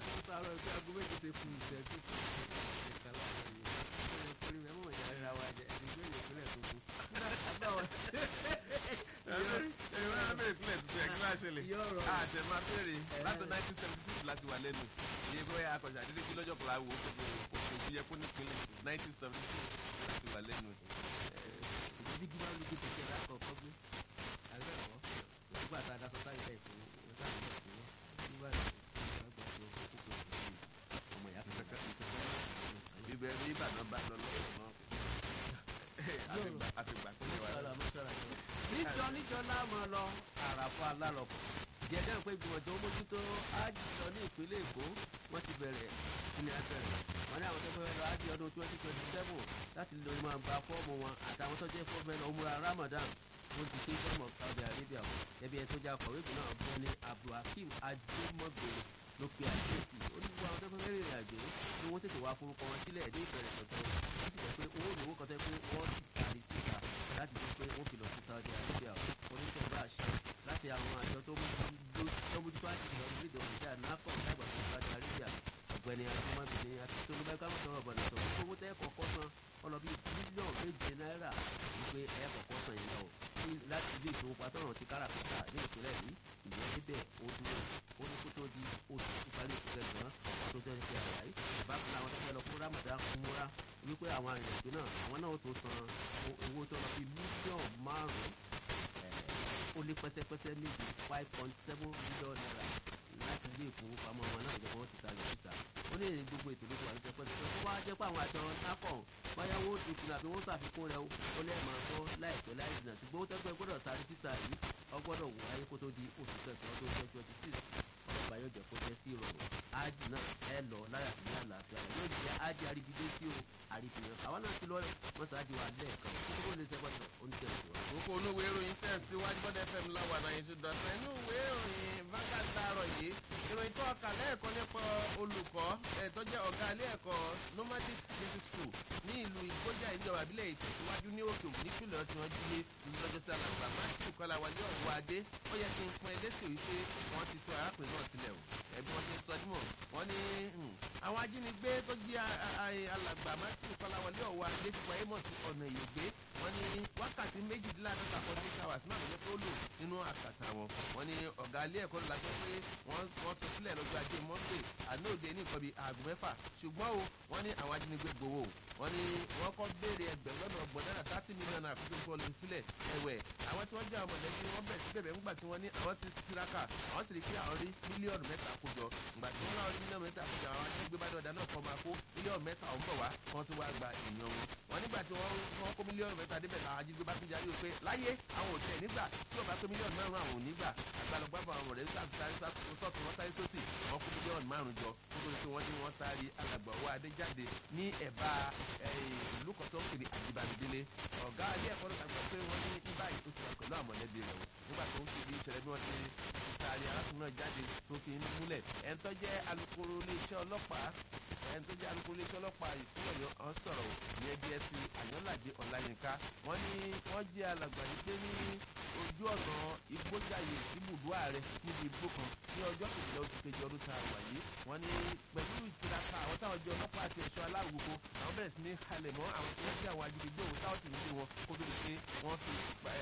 ó sàárọ̀ ẹgbẹ́ aago méje ti fún ìṣẹ́jú ìka láàárọ̀ yìí ó lè kórè mẹ́mọ́ ìyá rírà wa jẹ ẹni tó yẹ ìpínlẹ̀ tó kú. ẹ̀yin wọn bẹ̀rẹ̀ ìpínlẹ̀ tuntun ẹ̀ kí ló ṣẹlẹ̀ Yóò rọrùn. àṣẹ máa bèrè láti nineteen seventy six láti wà lẹ́nu iye bóyá akọ̀ṣà dídí kí lọ́jọ́ kan láwo òkú yẹ kó nípínlẹ̀ nineteen seventy six láti wà lẹ́nu. ìdí bí wàá lójú kẹ̀kẹ́ lákọ̀ọ́kọ́ gbé àgbẹ̀ ọ̀wọ́ nígbà tá a dá sọ́tà ilẹ̀ ìfowó ọ̀tá ilẹ̀ ìfowó nígbà tí wọ́n gbà tó kókó ọmọ ìyá kan ibẹ̀ ní Ìbàdàn bá lọ lọ́wọ́ náà àfìgbà tó lè wà lẹ́nu. níjọ níjọ láàmú lọ àràfọ alálọpọ jẹjẹ pé ìgbìmọ̀ tó ń mójútó ájì lọ ní ìpínlẹ̀ Èkó wọ́n ti bẹ̀rẹ̀ ní abẹ́rẹ́ wọ́n ní àwọn tó fẹ́ lọ ájì ọdún twenty twenty seven láti lè máa gba fọ́ọ̀mù wọn àtàwọn tó jẹ́ fọ́ọ̀mù ẹ̀ lọ múra Ramadan wọ́n ti ké fọ́ọ̀mù Saudi Arabia o ẹbí ẹ tó jẹ́ akọ̀wé ìgbìmọ̀ náà bọ́ ní Abdulhakeem Ajimogbere ló pe àkíyèsí onígbà àwọn tó fẹ́ rìnrìn àjò ni wọ́n tètè wá forúkọ wọn sílẹ̀ ní ìbẹ̀rẹ̀ pẹ̀tẹ́ ó sì jẹ́ pé owó ìnáwó kan tẹ́ pé wọ́n ti tàrí síta láti rí pé wọ́n fi lọ sí Saudi Arabia oníṣẹ́ bá a ṣe láti àwọn àjọ tó mójútó àti ìlọ orílẹ̀-èdè òmìnira náfọ̀ lágbà fún Saudi Arabia ọ̀gbẹ́ni akọ́mọbìnrin àti tó lóbẹ́ ká mọ̀tọ́ ọ̀bọ̀nà tó owó tẹ́ kọ̀ọ̀kọ́ san ọlọ́bí bílíọ̀nù méje náírà wípé ẹ̀ kọ̀ọ̀kọ́ san yìí lọ láti ilé ìfowópamọ́ ti káràkátà ní ìpínlẹ̀ yìí ìyẹn níbẹ̀ ó dúró ó ní kó tó di oṣù ìparí oṣù kẹsàn-án ọdún tó ń ṣe àlàyé bákan náà àwọn tó fẹ́ lọ fún Ramadan múra wípé àwọn arìnrìnàjò náà àwọn náà ó tó san owó tó lọ bí mílíọ̀nù márùn-ún ó lé pẹ́sẹ́pẹ́sẹ́ méjì five point seven million naira láti ilé ìfowópamọ́ wọn náà ìjọba wọn ti ta lẹ̀ síta ó ní èrè gbogbo ètò lóko àti pẹ́sẹ́pẹ́sẹ́ tó wá jẹ́ pé àwọn àjọ náfọ̀ báyáwó tuntun àbí wọ́n ṣàfikún rẹ̀ ó lẹ́ẹ̀ máa gbọ́ láìpẹ́ láì jìnnà ṣùgbọ́n ó tẹ́gbẹ́ gbọ́dọ̀ tarí síta yìí ọgbọ́dọ̀ wò ayé kó tó di oṣù kẹsàn-án ọdún twenty twenty six ọlọ́pàá yóò jẹ́ kó jẹ́ sí ìrọ̀rùn ájì náà ẹ lọ láyà sí ní àlàáfíà rẹ̀ yóò jẹ́ ájì àríbidé sí o àríbìyàn àwa náà ti lọ mọ́sáájì wa lẹ́ẹ̀kan kókó lè ṣe gbọ́dọ̀ oúnjẹ ìṣòro. kókó inú ìwé ìròyìn tẹ̀síwájú bọ́dẹ̀ fm láwà náà yẹn tó dọ̀tẹ́ inú ìwé ìròyìn Vanguard láàárọ̀ yìí ìròyìn tó ọkà lẹ́ẹ̀kan nípa olùkọ́ ẹ̀ tó jẹ́ ọ̀gá ilé ẹ̀kọ́ nomadic music school ní ìlú ìgbójà ìjọba ìbílẹ̀ ìtẹ̀síwájú ní òkè òkú nípìnlẹ̀ tí wọ́n jí lé lọ́jọ́ sí alàgbà matthew kọ́láwálé ọ̀wọ́ adé ó yẹ kí n pọn ẹlẹ́sẹ̀ wípé wọ́n ti tú arákùnrin náà sílẹ̀ o ẹbí wọn ti sọ dímọ̀ wọ́n ní àwọn ajínigbé tó jí alàgbà matthew kọ́láwálé ọ̀wọ́ adé ti wáyé mọ̀ sí ọ̀nà ìyègbé wọ́n ní wákàtí méjìdínláàdọ́ta forty eight hours náà ló tó lò nínú àkàtà wọn wọ́n ní ọ̀gá ilé ẹ̀kọ́ ló lágbẹ́ pé wọ́n tó sílẹ̀ lọ́jọ́ ajé monday àná òde ní nǹkan bíi aago mẹ́fà ṣùgbọ́n o wọ́n ní àwọn ajínigbé gbowó wọ́n ní wọ́n kọ́ béèrè ẹgbẹ̀rún lọ́nà ọgbọ̀n náírà thirty million naira fún tó ń lọ sílẹ̀ ẹ̀wẹ̀ àwọn tí wọ́n jẹ́ àwọn mọ̀lẹ́bí wọ́n bẹ̀rẹ̀ sí bẹ̀rẹ̀ ńgbà tí wọ́n ní àwọn ti tiraka àwọn sì rí pé àwọn rí mílíọ̀nù mẹ́ta kójọ ńgbà tí wọ́n náà rí mílíọ̀nù mẹ́ta kójọ àwọn ajínigbé bá dọ̀dà náà kọ́ máa kó mílíọ̀nù mẹ́ta ọ̀hún bọ̀ wá wọ́n tún wá gba èèyàn wọn wọ́n nígbà tí wọ́n kó mílíọ̀nù mẹ́ta débẹ̀ làwọn ajínigbé bá tún jarí pé láyé àwọn ò tẹ̀ nígbà tí ò bá tó mílíọ̀nù márùn-ún àwọn ò nígbà àgbàlagbàbọ̀ àwọn ọ̀rẹ́ sáré sọ́ọ̀tún wọ́n sáré sósì wọ́n kó mílíọ̀nù márùn-ún jọ nítorí pé wọ́n ní wọ́n taari alàgbà owó adé jáde ní ẹ̀bá ìlú kan tó ń pè ní àjìbàdìdélé ọ̀gá ilé ẹ̀kọ́ lọ́ta gbọ́ pé wọ́n ní ibà yìí ó ti wà pẹ̀lú àwọn mọ̀lẹ́bí rẹ̀ o nígbà tó ń kéde ìṣẹ̀lẹ̀ bí wọ́n ti taari arákùnrin náà jáde tó fi ń múlẹ̀ ẹni tó jẹ́ alukoro iléeṣẹ́ ọlọ́pàá ẹni tó jẹ́ alukoro iléeṣẹ́ ọlọ́pàá ìpínlẹ̀ ọ̀yọ́ ọ̀hún sọ̀rọ̀ ní dsp àyànláde ọ̀làyínká wọ́n ní wọ́n jẹ́ alàgbà yìí pé ní ojú ọ̀nà igbójàyè síbùdó ààrẹ níbi igbó kan ní ọjọ́ kejìlá oṣù kejì ọdún tá a wà yìí wọ́n ní pẹ̀lú ìtiraka àwọn táwọn jẹ́ ọlọ́pàá àti ẹ̀ṣọ́ aláwògbogbo àwọn bẹ̀rẹ̀ sí ní halẹ̀ mọ́ àwọn tí wọ́n jẹ́ àwọn ajínigbé òun táwọn sì ń gbé wọn kó tó di pé wọ́n fi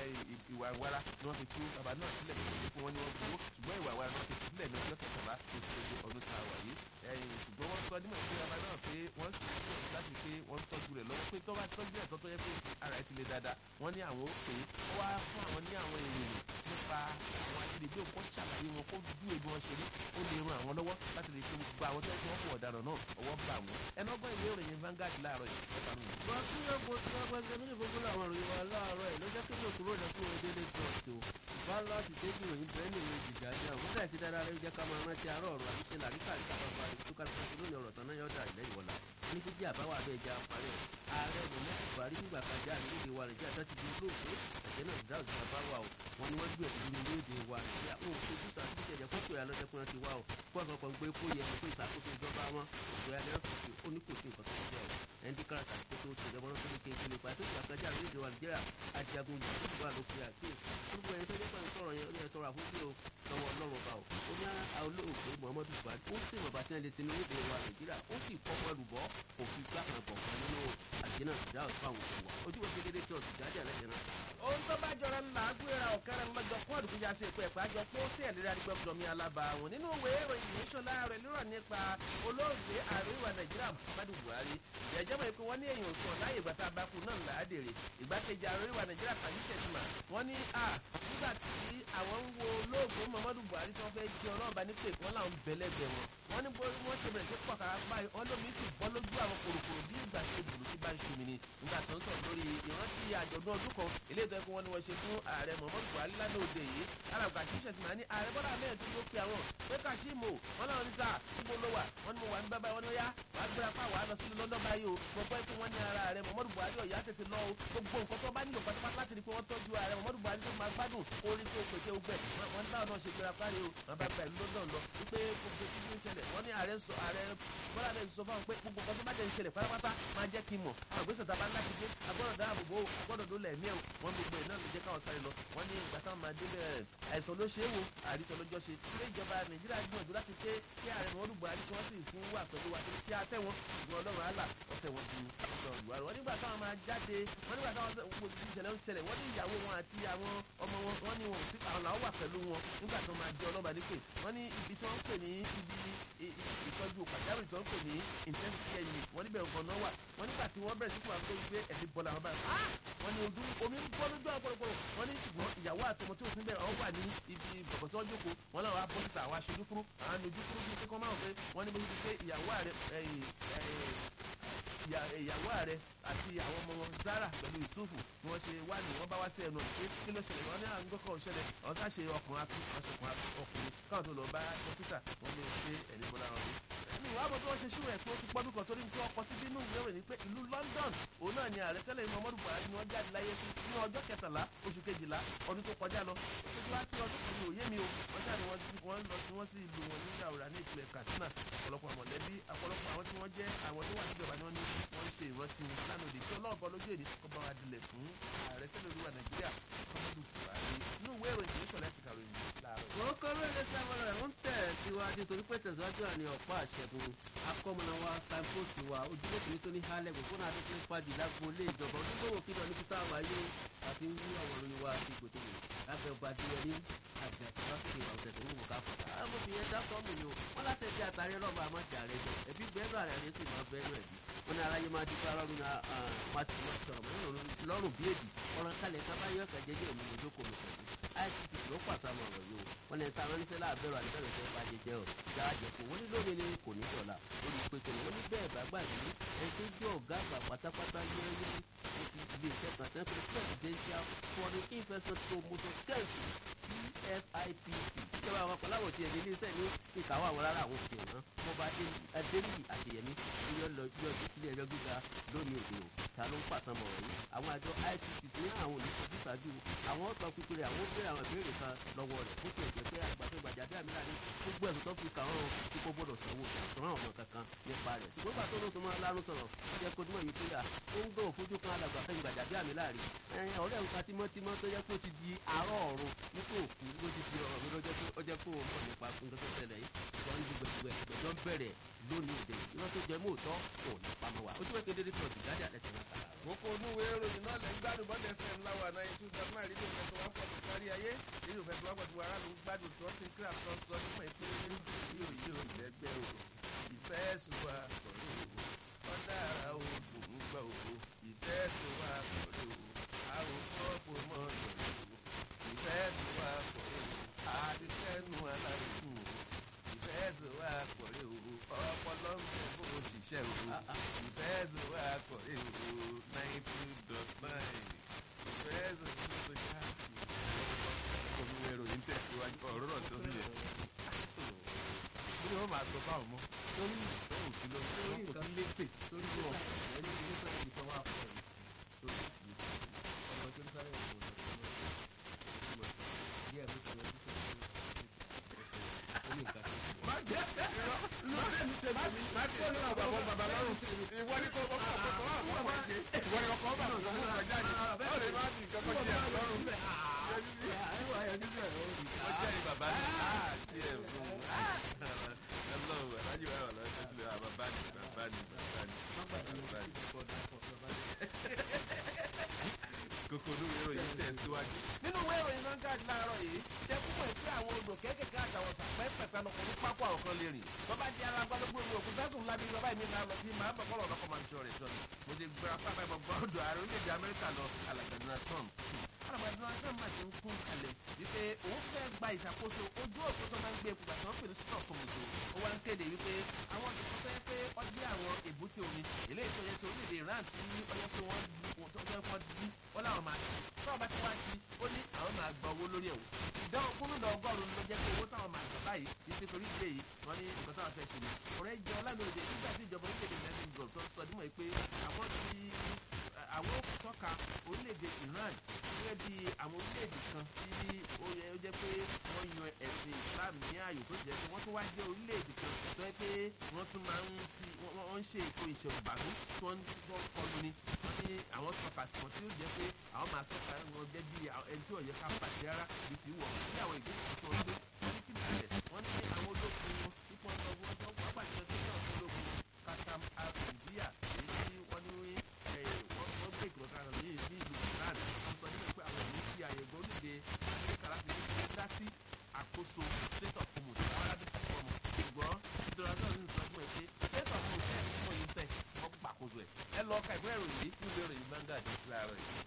ìwà ìwara ni wọ́n fi tú bàbá náà sílẹ̀ nítorí pé wọ́n ní wọ́n gbowó ṣùgbọ́n ìwà ìwara náà fi sílẹ̀ ní ọjọ́ kẹtàlá oṣù kejì ọdún tá a wà yìí ṣùgbọ́n wọ́n sọ nímọ̀ pé bàbá náà pé wọ́n sì ń gbìyànjú láti pé wọ́n tọ́jú rẹ̀ lọ́wọ́ pé tó bá tọ́jú ẹ̀ tó tó yẹ pé ara ẹ̀ ti le dáadáa wọ́n ní àwọn ó pè é ó wá fún àwọn ní àwọn ìròyìn nípa àwọn ajínigbé òkú ṣàlàyé wọn kó dúró ebi wọn ṣe rí ó lè ran àwọn lọ́wọ́ láti lè ṣe gbogbo àwọn tó yẹ kí wọ́n fún ọ̀daràn náà ọwọ́ bá wọn ẹnu ọgbọ́n ìwé ìròyìn Vanguard láàárọ̀ yìí ẹ̀ka nù. wọ́n tún yẹ kó tí wọ́n gbẹ́sẹ̀ nínú ìfowópamọ́ àwọn ìròyìn wa láàárọ̀ ẹ̀ ló jẹ́ kí ló kúrò lọ fún orí délé trust o balance débi ìròyìn bẹ́ẹ̀ ni ìròyìn jìjà jẹ́ àwọn bẹ́ẹ̀ ti dára rẹ̀ jẹ́ ká máa rántí àárọ̀ ọ̀rọ̀ àti ṣe làríkà àríkà bàbá rẹ̀ tó kálukú sí lónìí ọ̀rọ̀ tán náà yọ̀ọ́dà ilẹ̀ ìwọ̀lá ní fíjì àbáwá abẹ́ ẹja parí ẹ̀ ààrẹ ìròyìn buhari nígbà kan já nílé wa nàìjíríà tó ti di olóògbé ẹ̀jẹ̀ náà dáhùn sí abáwá o wọn ni wọ́n gbé ẹ̀kú ní orílẹ̀-èdè wa nàìjíríà ó ń fojú sá sí ìṣẹ̀jẹ̀ kókò ẹ̀ lọ́dẹ́kùnrin ti wá o kó ọ̀sán kan gbé kó yẹ kó ìṣàkóso ìjọba wọn òṣèré alẹ́ ọ̀sán ó ní kò sí nǹkan tó ń jẹ́ o ẹni káràtà tó tó tó ìjọba náà tó ní kéèké nípa tó ìgbà kan já nílé wa nàìjíríà ajagun yìí tó wà lókè àkéè gbogbo ẹni tó dé pẹ̀lú sọ̀rọ̀ yẹn ẹ tọrọ àforíjì o lọ́wọ́ ọlọ́run ọba o ó ní olóògbé muhammadu buhari ó sì mọ̀ bá tí wọ́n lè sinmi níbi ìwà nàìjíríà ó sì kọ́kọ́ ẹrùbọ́ òfin gbà kan bọ̀ kan nínú àjẹnà ìdá ọ̀sán àwọn òkú wa ojú wo kedere tí ọ̀sùn jáde àlẹ́ jẹ́ náà. ohun tó bá jọra ńlá gbéra ọ̀kẹ́rẹ́ ńlọ́jọ́ kóòdù fìjà sí ìpẹ́ ẹ̀pẹ́ àjọ tó sí ẹ̀lẹ́rẹ́ adigbẹ́gbẹ́ mi alábàáwọn nínú ìwé ìròyìn ìṣọ̀lá rẹ̀ lérò nípa olóògbé ààrẹ ìwà nàìjíríà muhammadu buhari ìjẹ́jẹ́ mọ̀ pé wọ́n ní èèyàn òsùn láyé ìgbà tá a bá kú náà làádèrè ìgbákejì ààrẹ ìwà nàìjíríà kàyí tẹ̀síma wọ́n ní a nígbà tí àwọn ń wo olóògbé muhammadu buhari tí wọ́n fẹ́ jẹ́ ọlọ́ọ̀bá ní pé wọ́n làwọn bẹ̀lẹ́gbẹ̀ wọn wọ́n ní bóyá wọ́n ṣe bẹ̀rẹ̀ sí pọ̀kàrà báyìí wọ́n lómi sì bọ́ lójú àwọn kòròkòrò bí ìgbà tí ebùrú ti bá ń ṣomi ni nígbà tó ń sọ̀rọ̀ lórí ìrántí àjọ̀dún ọdún kan eléyìí tó yẹ kó wọ́n ní wọ́n ṣe fún ààrẹ muhammadu buhari lánàá òde yìí alàgbà kì í ṣẹ̀sìn máa ní ààrẹ bọ́dà mẹ́rin tó ló pe àwọn pé kàṣíìmù wọn náà ní sáà níbo ló wà wọn ni mo wà ní bábá wọn ni ó yá wàá gbéra pa wàá lọ sí london báyìí o mo gbọ́ pé wọ́n ní ara ààrẹ muhammadu buhari ọ̀yá tètè lọ o gbogbo nǹkan tó bá nílò pátápátá láti rí pé wọ́n tọ́jú ààrẹ muhammadu buhari tó máa gbádùn orin tó pèsè ogbẹ wọn ní táwọn náà ṣe gbéra parí o wọn bá gba ìlú london lọ wípé gbogbo tí ó ń ṣẹlẹ̀ wọ́n ní ààrẹ sọ ààrẹ bọ́lá rẹ̀ sọ fáwọn pé gbogbo nǹkan tó bá jẹ́ ń ṣẹlẹ̀ pátápátá máa jẹ́ kí n mọ̀ àwọn ìgbésẹ̀ tá a bá ń láti dé agbọ́dọ̀ dáàbò bò ó agbọ́dọ̀ ló lẹ̀ mí ẹ̀ wọ́n gbogbo ẹ̀ náà ló jẹ́ káwọn sáré lọ wọ́n ní ìgbà táwọn máa délẹ̀ àìsàn ló ṣe é wo àrítọ́ lọ́jọ́ ṣe ilé ìjọba nàìjíríà gbìyànjú láti pé kí ààrẹ mọ́ọ́dù buhari kí wọ́n sì fún wà pẹ̀lú wa kí á tẹ̀ wọ́n ìgbọ́n ọlọ́run àlà ọ̀tẹ̀ wọn ju ọ̀sán buhari wọ́n nígbà táwọn máa jáde wọ́n nígbà táwọn gbogbo ìṣẹ̀lẹ̀ ń ṣẹlẹ̀ wọ́n ní ìyàwó wọn àti àwọn ọmọ wọn wọ́n ní wọn sí àwọn làwọn wà pẹ̀lú wọn nígbà tó máa jẹ́ ọlọ́ba nípè wọ́n ní ibi tí wọ́n ń pè ní ibi ìtọ́jú pàjáwìrì tó ń pè ní intensive care unit wọ́n níbẹ̀ nǹkan náà wà wọ́n nígbà tí wọ́n bẹ̀rẹ̀ sí fún àwọn tó gbé ẹ̀mí bọ́lá wọn báyìí wọ́n ní ojú omi ń bọ́ lójú ọ̀pọ̀lọpọ̀ wọ́n ní ṣùgbọ́n ìyàwó àtọmọ tí òfin bẹ̀rẹ̀ wọ́n wà ní ibi bọ̀bọ̀ tó ń jókòó wọ́n náà wá bọ́ síta àwọn aṣojú kúrú àwọn anojú kúrú bíi kíkọ́ máa ń pé wọ́n ní bó ti di pé ìyàwó ààrẹ ìyàwó ààrẹ àti àwọn ọmọ wọn zara pẹ̀lú yusufu ni wọ́n ṣe wá ní wọ́n bá wá sí ẹnu pé kí ló ṣẹlẹ̀ wọ́n ní àwọn gbọ́kọ̀ ṣẹlẹ̀ àwọn sá ṣe ọkùnrin akú ọṣọkùnrin ọkùnrin káwọn tó lọ bá dókítà wọ́n lè ṣe ẹ̀ní bọ́lá wọn. ẹni ìwà àbọ̀ tí wọ́n ṣe ṣíwọ̀ ẹ̀ pé ó ti pọ́dún kan torí tí wọ́n kọ sí bínú ìwé rẹ̀ ni pé ìlú london òun náà ni ààrẹ tẹ́lẹ̀ muhammadu buhari ni wọ́n jáde láyé sí ní ọjọ́ kẹtàlá oṣù kejìlá ọdún tó kọjá lọ ó ti wá sí ọdún kan ní òye mi o wọ́n ṣáà ni wọ́n ti wọ́n lọ sí wọ́n sí ìlú wọn ní yàrá ní ìpínlẹ̀ katsina ọ̀pọ̀lọpọ̀ mọ̀lẹ́bí ọ̀pọ̀lọpọ̀ àwọn tí wọ́n jẹ́ àwọn tó wà níjọba ni wọ́n ní wọ́n ṣe ìrántí lánàá òde tí ọlọ́run bọ́ lójú èdè kọ́ bá wa dilẹ̀ fún ààrẹ tẹ́lẹ̀ olúwa nàìjíríà muhammadu buhari inú ìwé ìròyìn ìṣọ̀lẹ̀ ti kàròyìn láàárọ̀. wọ́n kọ́ lóde sábàlá rẹ̀ ń tẹ̀ síwájú torí pé tẹ̀síwájú àní ọ̀pá àṣẹgun akọ́mọ̀nà wa signpost wa ojúlé kìíní tó ní hálẹ̀ kò fún àti fún fàjì lágbo ilé ìjọba onígbòwò kí lọ níbi tá a wà yé àti ń wú àwọn olóyún wa sí ìgbòtò wò lábẹ́ ọba adéyẹrí àgbẹ̀ lásìkò ìwà ọ̀sẹ̀ tó ń wò ká fọ̀tà àwọn fi yẹn dákọ́ mi ni o wọ́n láti ẹ̀jẹ̀ àtàrí ọlọ́mọ àmọ́jà rẹ̀ jẹ ẹbí bẹ́ẹ̀rù àrẹ rẹ̀ sì máa bẹ́ẹ̀rù ẹ̀ bí wọ́n ní aráyé máa dípẹ́ ọlọ́run náà máa sì máa sọ̀rọ̀ mọ́ lọ́rùn bí èdè ọ̀ràn kalẹ̀ kábáyọ̀ ẹ̀kẹ́ jẹ́jẹ́ òun ìjókòó mi pẹ̀lú ICT ló pàṣàmọ̀ ọ̀rọ̀ yìí o wọ́n lẹ́ni táwọn oníṣẹ́ láàbẹ̀rù àdìbẹ̀rẹ̀ fẹ́ bá jẹjẹ ọ̀ jáàjẹ kò wọ́n ní lómi ni kò ní dọ̀la lórí pété wọ́n ní bẹ́ẹ̀ bá gbàgbé ẹni tó jẹ́ ọ̀gá àgbà pátápátá yẹ́yẹ́ ó ti ilé iṣẹ́ kan tẹ́ pé presidential foreign investment promotion council pfipc ìjọba àwọn akọ̀láwọ̀ tiẹ̀ ní iléeṣẹ́ ní ìkàwọ́ àwọn rárá àwọn òkè ọ̀nà wọ́n bá adéníyì àṣeyẹmí yíyọ lọ yíyọ sí ilé ẹjọ́ gíga lónìí òde o ta ló ń pàtàmọ̀ ọ̀rọ̀ yìí àwọn àjọ ipc ní àwọn olùsọ̀tún ṣáájú àwọn ọ̀tọ̀ pípéré àwọn ó béèrè àwọn ìbéèrè kan lọ́wọ́ rẹ̀ fún tiẹ̀ jẹ́ pé àgbàdo gbàjà bí àmì láàrin gbogbo ẹ̀sùn tó fi kà wọ́n tí kò gbọ́dọ̀ sanwó àtúnrán ọmọ kankan nípa rẹ̀ ṣùgbọ́n gbà tó ló tún máa lárún sọ̀rọ̀ jẹ́ kó túmọ̀ yìí pé à ó ń gbọ́ fojú kan alàgbà fẹ́ gbàjà bí àmì láàrin ọ̀rẹ́ nǹkan tímọ́tímọ́ tó yẹ kó ti di àárọ̀ ọ̀run nípò òkú ló ti di ọ̀rọ̀ mi lọ́jọ́ tó jẹ́ kó mọ̀ nípa nǹkan tó ṣẹlẹ̀ yìí wọ́n ń gbẹ̀gbẹ̀ ìgbẹ̀jọ́ ń bẹ̀rẹ̀ lónìí òde ìwọ́n tó jẹ́ mọ́ọ̀tọ́ kò ní pamọ́ wa ojú wẹ́kẹ́ dédé tó ti jáde àlẹ́ tẹ̀lé àkàrà. kókó onúwe ìròyìn náà lẹ́ ń gbádùn bọ́dẹ̀ fm láwa náà ètò ìjọba náà rédíò fẹ́ tó wá pọ̀ tó kárí ayé rédíò fẹ́ tó wá pọ̀ tó wá rálù gbádùn tó ti ń kíra tó ń sọ nípa ìpínlẹ̀ yóò yóò lẹ́gbẹ́ o ìfẹ́ ẹ̀sùn wa kọ̀ọ̀rọ̀ o ọ̀dà ara o dùn ún gbà o ìfẹ́ ẹ̀sùn wa kọ̀ọ̀rọ̀ o a ò fọ́pọ̀ mọ́ ọ̀dọ̀ o ìfẹ́ ẹ̀sùn wa kọ̀ọ̀rọ̀ o àdìsẹ́nu aláìsùn o ìfẹ́ ẹ̀sùn wa kọ̀ọ̀rọ̀ o ọpọlọ ń bẹ bó o ṣiṣẹ́ o ìfẹ́ ẹ̀sùn wa kọ̀ọ̀rọ̀ o nine two dot nine ìfẹ́ ẹ̀sùn wa kọ̀ọ̀rọ̀ o olùwẹ̀ ìròyìn tẹ̀síwájú ọ̀rọ̀ rọ̀ tó yẹ bí wọ́n máa sọ fáwọn mọ́ lórí ìfẹ́ òkú lọ sí ọkọ̀ tó lépè lórí wọn ẹni tí ó sọ̀rọ̀ ìfọ̀ wà fún ẹ̀ lórí ọmọ tó ń sáré ọ̀pọ̀ ọ̀pọ̀ díẹ̀ ló sọ̀rọ̀ ojú sọ̀rọ̀ ó ní nǹkan tó ń má jẹ́ irọ́ lórí mi tẹ̀lé mi má kó ní àwọn bàbá bàbá lọ́rùn ìwọ ní kò kọ́kọ́ kọ́kọ́ wà fún ọmọ ìgbé ìwọ ní kọ́kọ́ bá fún ọmọ ìgbà jáde ó lè má fi nǹkan kan jẹ àlọ́rùn. àìwá ẹ̀ níbẹ̀ ó ní ká ọlọ́run alájú wa ọ̀la ẹ̀ṣẹ̀ sílẹ̀ àbá bá ní bàbá ní bàbá ní bàbá ní. kókó olúwe ìròyìn tẹ̀ síwájú. nínú ìwé ìròyìn Vanguard láàárọ̀ yìí jẹ́ púpọ̀ pé àwọn odò kéékèèké àtàwọn sàpẹ́pẹ̀pẹ́ lọkọ̀ ní pápá ọ̀rọ̀ kan lè rìn tó bá di ara gbọ́dọ̀gbọ́ ìwé òkú fẹ́sùn ńlá bíi bàbá mi náà lọ sí màá bọ̀ kọ́lọ̀ ọ̀dọ́kọ̀ máa ń sọ rẹ̀ sọ ni mo ti gbéra pápá ìbọn gbọ́ ọ̀dọ̀ ààrẹ orílẹ̀-èdè Amẹ́ríkà lọ alàgbà Donald Trump alàgbà Donald Trump máa ti ń kún kalẹ̀ wípé òun fẹ́ gba ìṣàkóso ojú òkú tó máa ń gbé epo gbàtàn pè ní stop fòmùtò ó wá ń kéde wípé àwọn ìdìbò fẹ́ pé ọdí àwọn èbúté omi eléyìí tó yẹ ti orílẹ̀-èdè Iran tí ọyọ́ pé wọ́n tó fẹ́ wọ́n dí wọ́n láwọn máa ṣe tó ọba tí wọ́n á ṣe ó ní àwọn máa gba owó lórí ẹ̀wò ìdánwò gómìnà ọgọ́rùn-ún ló jẹ́ pé owó táwọn máa gbà báyìí kì í ṣe torí ìdílé yìí wọ́n ní nǹkan táwọn fẹ́ ṣe ni ọ̀rẹ́ jẹ́ ọlámìlódé nígbà tí ìjọba orílẹ̀-èdè united group tó ń sọ dímọ̀ pé àwọn ti àwọn tọ́ka orílẹ̀-èdè Iran gẹ́gẹ́ bí àwọn orílẹ̀-èdè kan tí ó yẹ ó jẹ́ pé wọ́n yan ẹ̀sìn Islam ní ààyò tó jẹ́ pé wọ́n tún wá jẹ́ orílẹ̀-èdè kan tó yẹ pé wọ́n tún máa ń fi wọ́n ń ṣe ètò ìṣèlúbàdún tó ń kọlu ni wọ́n ní àwọn tọ́ka tí wọ́n tí ó jẹ́ pé àwọn máa tọ́ka wọn jẹ́ bí ẹni tí ò yẹ ká pàṣẹ rárá bí ti wọ̀ sí àwọn ìgbésẹ̀ tó ń gbé wọ́n ní kí bẹ̀rẹ̀ wọ́n ní àwọn ológun wọn ipò ọ̀nà wọn tó wọ́n pàṣẹ tó ní ọ̀sán ológun katam al-India èyí tí wọ́n ní wọ́n gbé ìkìlọ̀ kan ní ìlú Iran wọ́n sọ nípa pé àwọn ìlú ti àyè gbóríde Amẹ́ríkà láti ní kí dá sí àkóso state of commons àwọn arábí ti fọmọ ṣùgbọ́n ìdúrà náà ní sọ fún ẹ pé state of commons ẹ̀ fún yín fẹ́ wọ́n gbàkóso ẹ̀ ẹ lọ ka ìwé ìròyìn yìí fún ìwé ìròyìn Vanguard láàárọ̀ yìí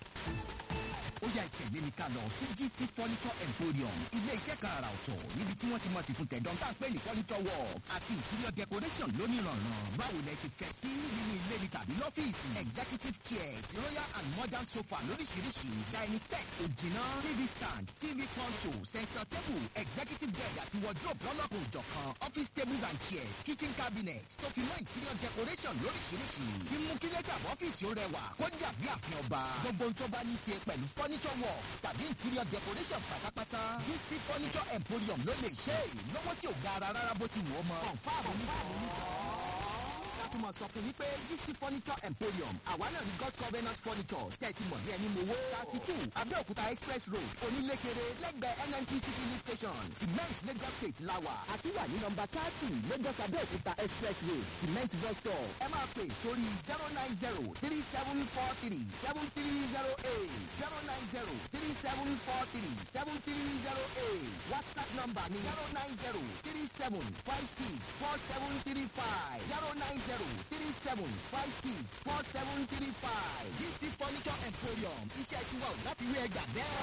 ó yá ìtẹ̀lé mi ká lọ sí GC furniture emporium ilé iṣẹ́ kan àrà ọ̀tọ̀ níbi tí wọ́n ti mọ̀ sí fún tẹ̀dọ̀ tá à ń pè ní furniture works àti interior decoration lónìrànràn báwo lẹ ṣe fẹ́ sí nínú ilé ni tàbí lọ́fíìsì executive chairs royal and modern sofa lóríṣiríṣi dining set òjìná tv stand tv console center table executive bed àti wardrobe lọ́lọ́kùn òjọ̀kan office tables and chairs kitchen cabinet tó fi mọ́ interior decoration lóríṣiríṣi tí mú kí lẹ́tà ọ́fíìsì ó rẹwà kó dàbí àfin ọba gbogbo tó bá ní í ṣe pẹ̀lú furniture works tàbí interior decoration pátápátá GC furniture emporium ló lè ṣe é lọ́wọ́ tí ò ga ara rárá bó ti wù ọ́ mọ́. kọ̀ǹfààmù nígbà látùmọ̀ sọ fún yín pé GC furniture emporium àwa náà ní God covenant furniture tẹ́tí mọ̀ ní ẹni mowó thirty two Abẹ́òkúta express road onílékeré lẹ́gbẹ̀ẹ́ NNPC filling station cement Lagos state lawa àti wà ní nọmba thirty Lagos Abẹ́òkúta express road cement bus stop ẹ máa pè sórí zero nine zero three seven four three seven three zero eight zero nine zero three seven four three seven three zero eight WhatsApp number ni zero nine zero three seven five six four seven three five zero nine zero three seven five six four seven three five GC furniture emporium iṣẹ́ tiwa ò láti wí ẹgbàá bẹ́ẹ̀.